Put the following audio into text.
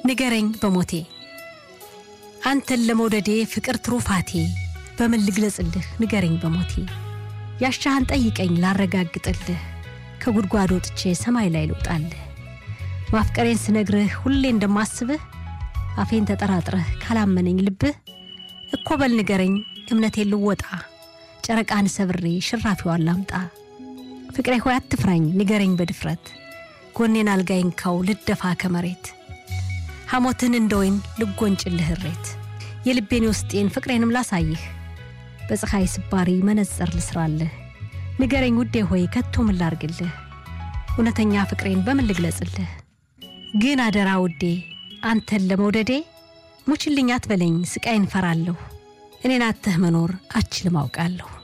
ንገረኝ በሞቴ አንተን ለመውደዴ ፍቅር ትሩፋቴ በምን ልግለጽልህ ንገረኝ በሞቴ ያሻህን ጠይቀኝ ላረጋግጥልህ ከጉድጓድ ወጥቼ ሰማይ ላይ ልውጣልህ ማፍቀሬን ስነግርህ ሁሌ እንደማስብህ አፌን ተጠራጥረህ ካላመነኝ ልብህ እኮ በል ንገረኝ እምነቴን ልወጣ ጨረቃን ሰብሬ ሽራፊዋን ላምጣ ፍቅሬ ሆይ አትፍራኝ ንገረኝ በድፍረት ጎኔን አልጋይንካው ልደፋ ከመሬት ሐሞትን እንደ ወይን ልጎንጭልህ እሬት የልቤን ውስጤን ፍቅሬንም ላሳይህ በፀሐይ ስባሪ መነጽር ልስራልህ ንገረኝ ውዴ ሆይ ከቶ ምን ላርግልህ እውነተኛ ፍቅሬን በምን ልግለጽልህ ግን አደራ ውዴ አንተን ለመውደዴ ሙችልኝ አትበለኝ ስቃይን ፈራለሁ እኔን አተህ መኖር አችልም አውቃለሁ